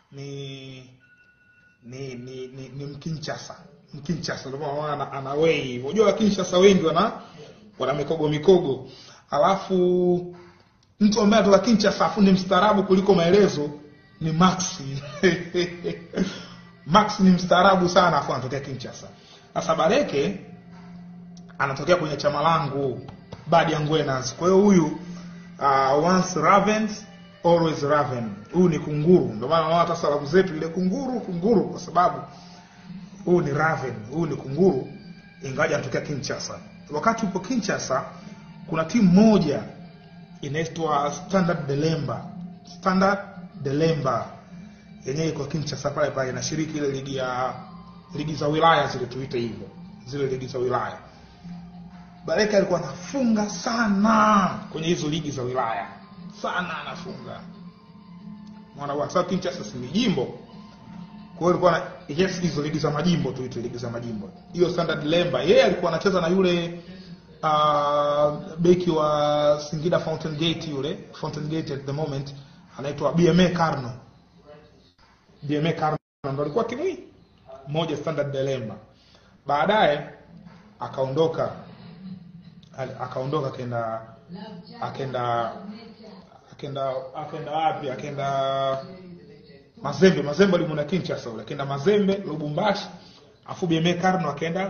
ni ni ni, ni, ni Mkinchasa. Mkinchasa ndio maana ana, ana wei hivyo. Unajua Kinshasa wengi wana wana mikogo mikogo. Alafu mtu ambaye anatoka Kinshasa afu ni mstaarabu kuliko maelezo ni Max. Max ni mstaarabu sana afu anatokea Kinshasa. Sasa Bareke anatokea kwenye chama langu Badi ya Ngwenas. Kwa hiyo huyu uh, once Ravens always Raven. Huyu ni kunguru. Ndio maana unaona hata salamu zetu ile kunguru kunguru kwa sababu huyu ni Raven, huyu ni kunguru ingawa anatokea Kinshasa. Wakati upo Kinshasa kuna timu moja inaitwa Standard Delemba. Standard Delemba yenyewe iko Kinshasa pale pale inashiriki ile ligi ya ligi za wilaya zile tuite hivyo. Zile ligi za wilaya. Bareka alikuwa anafunga sana kwenye hizo ligi za wilaya. Sana anafunga. Mwana wa sababu Kinshasa si ni jimbo. Kwa hiyo alikuwa na yes hizo ligi za majimbo tuite ligi za majimbo. Hiyo Standard Lemba yeye alikuwa anacheza na yule uh, beki wa Singida Fountain Gate yule Fountain Gate at the moment anaitwa BMA Karno. BMA Karno ndo alikuwa timu hii moja Standard Delemba. Baadaye akaondoka al- akaondoka akaenda akaenda akaenda akaenda wapi akaenda Mazembe Mazembe alimwona Kinshasa ule akaenda Mazembe Lubumbashi afu BMA Karno akaenda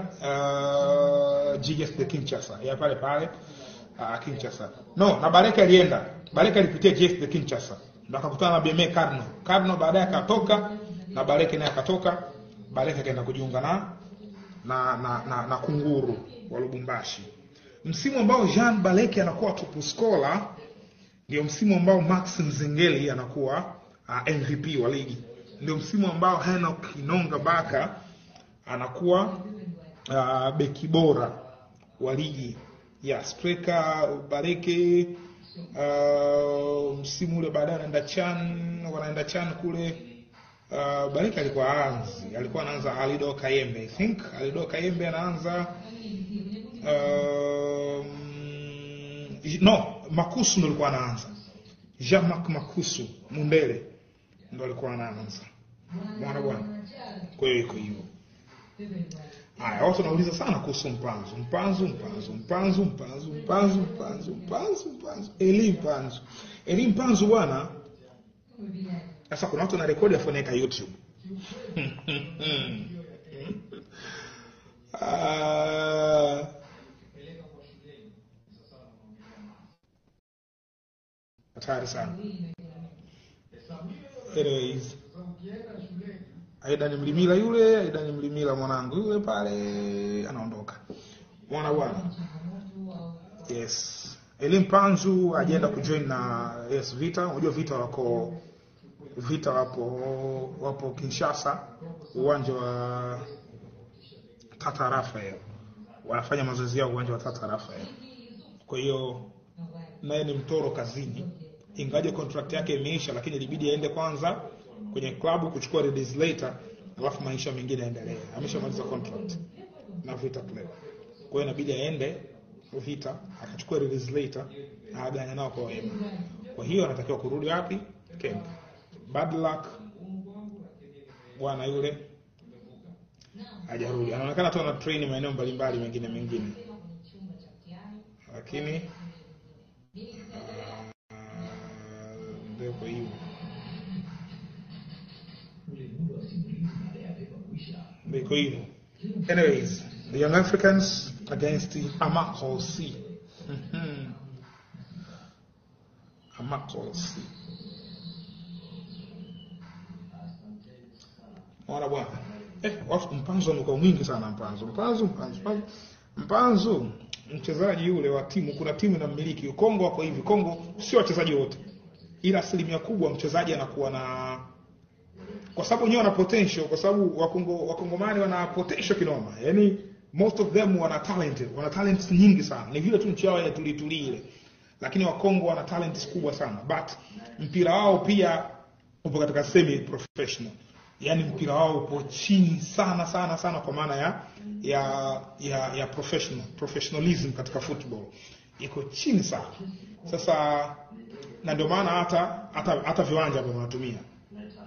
uh, GS de Kinshasa ya pale pale uh, Kinshasa no na Bareka alienda Bareka alipitia GS de Kinshasa ndo akakutana na BMA Karno Karno baadaye akatoka na Bareka naye akatoka Bareka akaenda kujiunga na na, na, na, na kunguru wa Lubumbashi. Msimu ambao Jean Baleke anakuwa top scorer ndio msimu ambao Max Nzengeli anakuwa uh, MVP wa ligi. Ndio msimu ambao Henok Inonga Baka anakuwa uh, beki bora wa ligi ya striker Baleke. Uh, msimu ule baadaye anaenda Chan, wanaenda Chan kule Uh, Barika alikuwa aanzi, alikuwa anaanza Alido Kayembe. I think Alido Kayembe anaanza um, no, Makusu ndo alikuwa anaanza. Jean-Marc Makusu Mundele ndo alikuwa anaanza. Bwana bwana. Kwa hiyo iko hivyo. Haya, watu wanauliza sana kuhusu Mpanzu. Mpanzu, Mpanzu, Mpanzu, Mpanzu, Mpanzu, Mpanzu, Mpanzu, Mpanzu. Eli Mpanzu. Eli Mpanzu bwana sasa kuna watu wanarekodi afu wanaweka YouTube. Ah, hatari sana. Anyways, Aida ni mlimila yule, Aida ni mlimila mwanangu yule pale anaondoka. Mwana bwana. Yes. Elim Panzu ajaenda kujoin na yes Vita. Unajua Vita wako Vita wapo wapo Kinshasa, uwanja wa Tata Rafael, wanafanya mazoezi yao uwanja wa Tata Rafael. Kwa hiyo naye ni mtoro kazini, ingaje contract yake imeisha, lakini ilibidi aende kwanza kwenye klabu kuchukua release later, alafu maisha mengine yaendelee. Ameshamaliza contract na Vita Club, kwa hiyo inabidi aende Vita akachukua release later na agane nao kwa wema. Kwa hiyo anatakiwa kurudi wapi? Kemp. Bad luck bwana yule hajarudi, anaonekana tu ana train maeneo mbalimbali mengine mengine, lakini ah, ndio kwa hiyo ndio kwa hiyo. Anyways, the Young Africans against the Amakol C. Mhm. Amakol C. Mwana bwana. Eh, watu mpanzo amekuwa mwingi sana mpanzo. Mpanzo, mpanzo, mpanzo. Mpanzo mchezaji yule wa timu, kuna timu inamiliki Kongo wako hivi. Kongo sio wachezaji wote, ila asilimia kubwa mchezaji anakuwa na kwa sababu wenyewe wana potential, kwa sababu wakongo wakongomani wana potential kinoma, yani most of them wana talent, wana talent nyingi sana. Ni vile tu nchi yao ya tulituli ile, lakini wakongo wana talent kubwa sana, but mpira wao pia upo katika semi professional yani mpira wao upo chini sana sana sana kwa maana ya ya ya, ya professional professionalism katika football iko chini sana sasa na ndio maana hata hata hata viwanja ambavyo wanatumia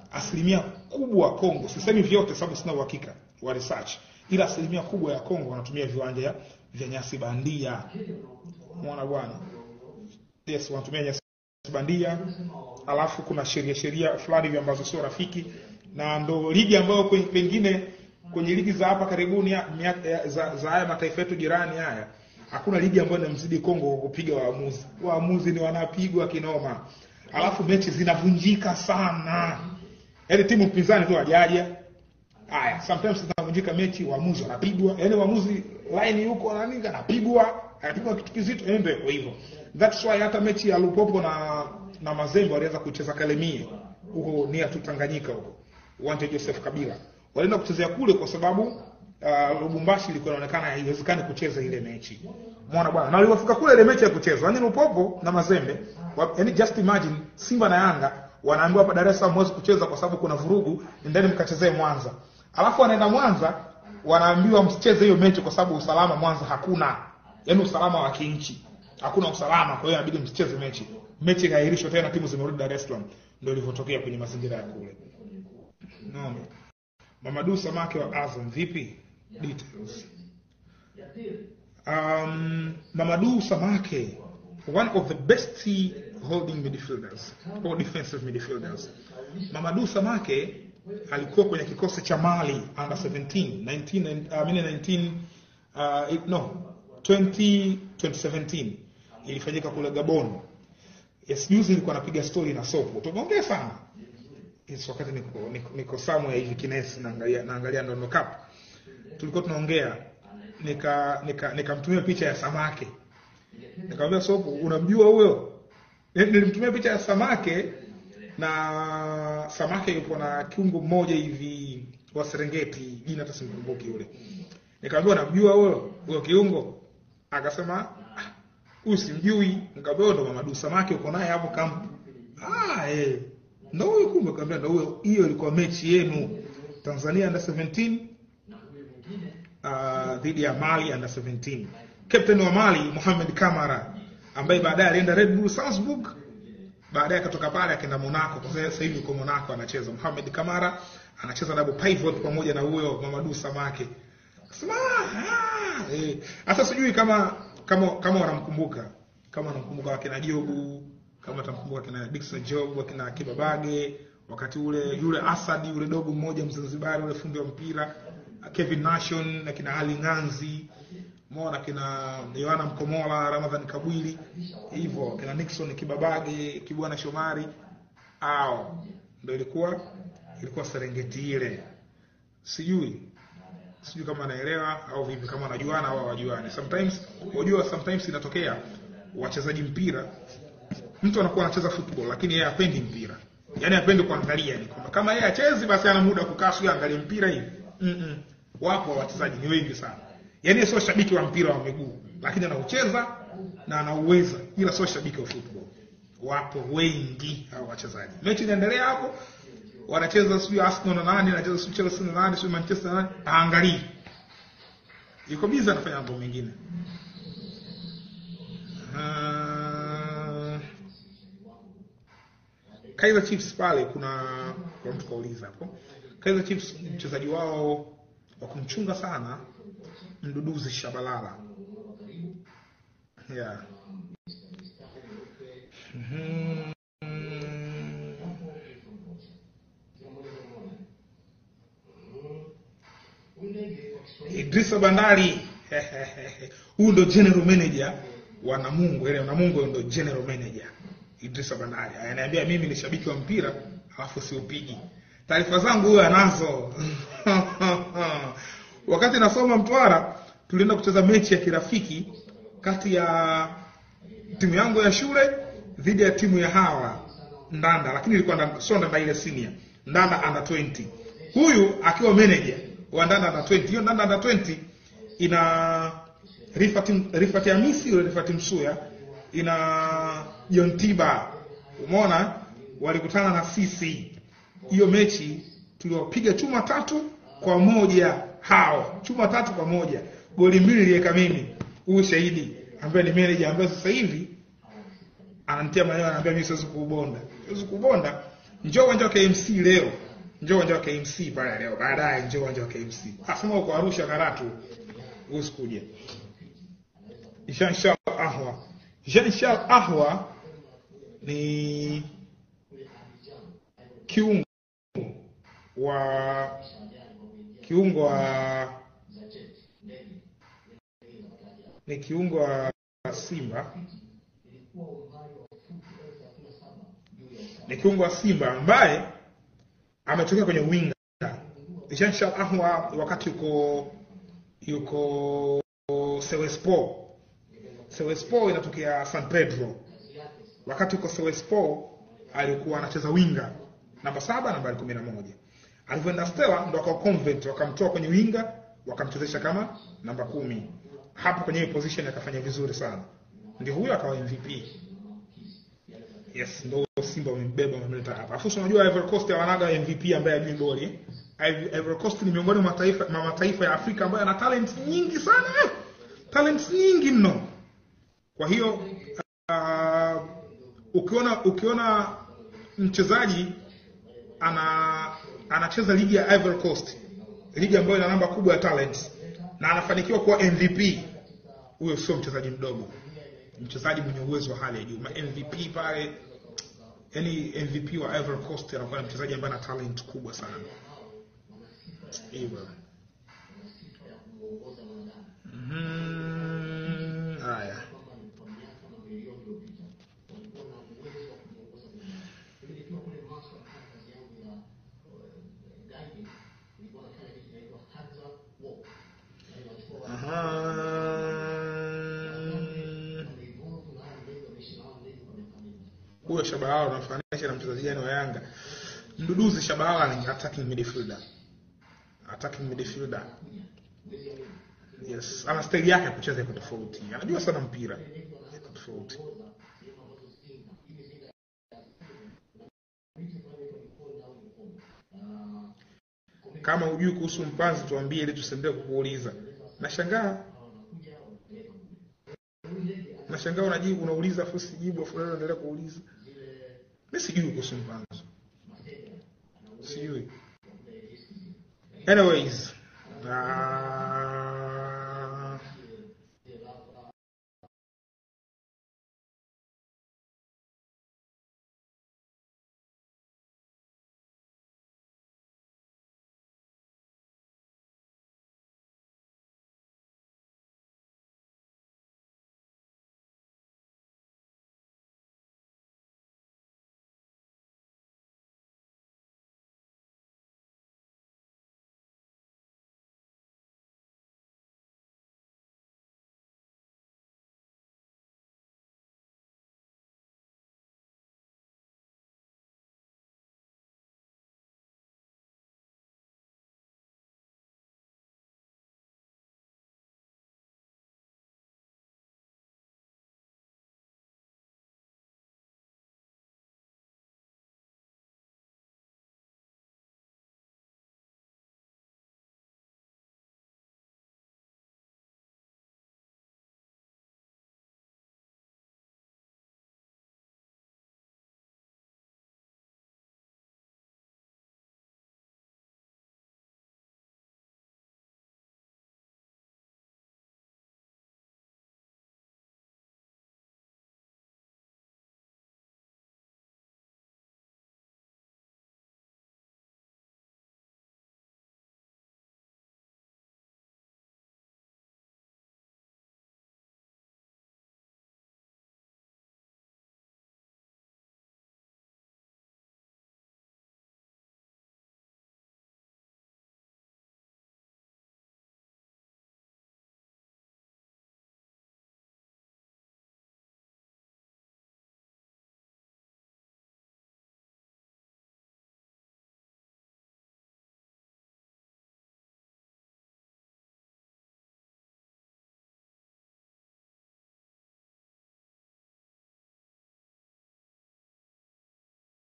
asilimia kubwa Kongo, sisemi vyote sababu sina uhakika wa research, ila asilimia kubwa ya Kongo wanatumia viwanja vya nyasi bandia. Umeona bwana? Yes, wanatumia nyasi bandia, alafu kuna sheria sheria fulani hivi ambazo sio rafiki, na ndo ligi ambayo kwenye, pengine kwenye ligi za hapa karibuni ya, miaka- ya- za, za haya mataifa yetu jirani haya hakuna ligi ambayo inamzidi Kongo kwa kupiga waamuzi. Waamuzi ni wanapigwa kinoma, alafu mechi zinavunjika sana, yaani timu pinzani tu hajaja Haya, sometimes zinavunjika mechi, waamuzi wanapigwa, yaani waamuzi line yuko na nini anapigwa, anapigwa kitu kizito, yaani ndio iko hivyo. That's why hata mechi ya Lupopo na na Mazembe walianza kucheza Kalemie huko nia tu Tanganyika huko. Uwanja Joseph Kabila. Walienda kuchezea kule kwa sababu uh, Lubumbashi ilikuwa inaonekana haiwezekani kucheza ile mechi. Umeona bwana? Na walipofika kule ile mechi ya kuchezwa, yaani Lupopo na Mazembe, wa- yaani just imagine Simba na Yanga wanaambiwa hapa Dar es Salaam huwezi kucheza kwa sababu kuna vurugu, endeni mkachezee Mwanza. Alafu wanaenda Mwanza wanaambiwa msicheze hiyo mechi kwa sababu usalama Mwanza hakuna, yaani usalama wa kinchi hakuna usalama, kwa hiyo inabidi msicheze mechi. Mechi ikaahirishwa tena, timu zimerudi Dar es Salaam. Ndio ilivyotokea kwenye mazingira ya kule. Naona Mamadu Samake wa Azam, vipi details? Um, Mamadou Samake, one of the best holding midfielders or defensive midfielders. Mamadou Samake alikuwa kwenye kikosi cha Mali under 17, 19, and- I mean 19 uh, it- no 20, 2017 ilifanyika kule Gabon. Yes, juzi nilikuwa napiga story na Sopo. Tumeongea sana. Yes, wakati niko niko, niko somewhere hivi Kinesi naangalia naangalia Ndondo Cup. Tulikuwa tunaongea nika nika nikamtumia picha ya samake. Nikamwambia Sopo, unamjua huyo? Ni- Nilimtumia picha ya samake na samake yupo na kiungo mmoja hivi wa Serengeti, jina hata simkumbuki yule. Nikamwambia unamjua huyo huyo kiungo? Akasema "Ah, huyu simjui. Nikamwambia ndo Mamadou Samake uko naye hapo kampu. Ah, eh. Ndo huyo kumbe, nikamwambia ndo huyo. Hiyo ilikuwa mechi yenu Tanzania under 17 uh, dhidi ya Mali under 17. Captain wa Mali Mohamed Kamara ambaye baadaye alienda Red Bull Salzburg, baadaye akatoka pale akaenda Monaco. Kwa sasa hivi yuko Monaco anacheza. Mohamed Kamara anacheza double pivot pamoja na huyo Mamadou Samake. Sema ah, eh. Sasa sijui kama kama kama wanamkumbuka kama wanamkumbuka wakina Jobu kama watamkumbuka kina Dickson Job wakina Akiba Bage wakati ule yule Asad yule dogo mmoja Mzanzibari yule fundi wa mpira Kevin Nation na kina Ali Nganzi Mona kina Yohana Mkomola Ramadhan Kabwili hivyo kina Nixon Kibabage Kibwana Shomari ao ndio ilikuwa ilikuwa Serengeti ile sijui sijui kama anaelewa au vipi, kama wanajuana au hawajuani. Sometimes unajua, sometimes inatokea wachezaji mpira, mtu anakuwa anacheza football lakini yeye hapendi mpira, yani hapendi kuangalia, ni kwamba kama yeye achezi basi ana muda kukaa sio angalie mpira hivi. Mm -mm. Wapo wachezaji ni wengi sana, yani sio shabiki wa mpira wa miguu, lakini anaucheza na anauweza, ila sio shabiki wa football. Wapo wengi hao wachezaji. Mechi inaendelea hapo, wanacheza sijui Arsenal na nani, anacheza sijui Chelsea na nani, sijui Manchester na nani, haangalii. Yuko busy anafanya mambo mengine. Uh, Kaizer Chiefs pale kuna kwa mtu kauliza hapo. Kaizer Chiefs mchezaji wao wa kumchunga sana Mduduzi Shabalala. Yeah. Mhm. Idrisa Bandari huyu ndo general manager wa Namungo, ile Namungo ndo general manager Idrisa Bandari. Ananiambia mimi ni shabiki wa mpira alafu siupigi. Taarifa zangu huyo anazo. Wakati nasoma Mtwara tulienda kucheza mechi ya kirafiki kati ya timu yangu ya shule dhidi ya timu ya hawa Ndanda, lakini ilikuwa Ndanda, sio Ndanda ile senior, Ndanda under 20. Huyu akiwa manager wa Ndanda under 20. Hiyo Ndanda under 20 ina Rifat Rifat Hamisi yule Rifat Msuya, ina John Tiba. Umeona walikutana na sisi. Hiyo mechi tuliwapiga chuma tatu kwa moja hao. Chuma tatu kwa moja. Goli mbili niliweka mimi. Huyu shahidi ambaye ni manager ambaye sasa hivi ananitia maneno ananiambia mimi siwezi kuubonda. Siwezi kuubonda. njoo uwanja wa KMC leo njoo uwanja wa KMC pale leo baadaye njoo uwanja wa KMC asema uko Arusha Karatu usikuja Jean Charles Ahwa Jean Charles Ahwa ni kiungo wa kiungo wa ni kiungo wa Simba ni kiungo wa Simba ambaye ametokea kwenye winga. Jean Charles Ahwa wakati yuko yuko Sewespo, Sewespo inatokea San Pedro. Wakati yuko Sewespo alikuwa anacheza winga namba saba nambari kumi na moja. Alivyoenda Stella ndo akawa convert, wakamtoa kwenye winga wakamchezesha kama namba kumi. Hapo kwenye hiyo position akafanya vizuri sana, ndio huyo akawa MVP. Yes, ndo Simba wamembeba wamemleta hapa. Afu unajua Ivory Coast hawanaga MVP ambaye ajui boli. eh. Iv- Ivory Coast ni miongoni mwa mataifa mwa mataifa ya Afrika ambayo yana talent nyingi sana. Talent nyingi mno. Kwa hiyo uh, ukiona ukiona mchezaji ana anacheza ligi ya Ivory Coast, ligi ambayo ina namba kubwa ya talent na anafanikiwa kuwa MVP, huyo sio mchezaji mdogo, mchezaji mwenye uwezo wa hali ya juu. Ma MVP pale, yani MVP wa Ivory Coast anakuwa ni mchezaji ambaye ana talent kubwa sana. Hivyo. Mhm. Haya. Aha. Huyo Shabalala unamfananisha na mchezaji gani wa Yanga? Mduduzi Shabalala ni attacking midfielder. Attacking midfielder. Yes, ana style yake ya kucheza iko tofauti. Anajua sana mpira. Iko tofauti. Kama hujui kuhusu mpanzi tuambie ili tusiendelee kukuuliza. Nashangaa. Nashangaa unajibu unauliza afu sijibu afu leo unaendelea kuuliza. Mimi sijui kuhusu mpanzi. Sijui. Anyways,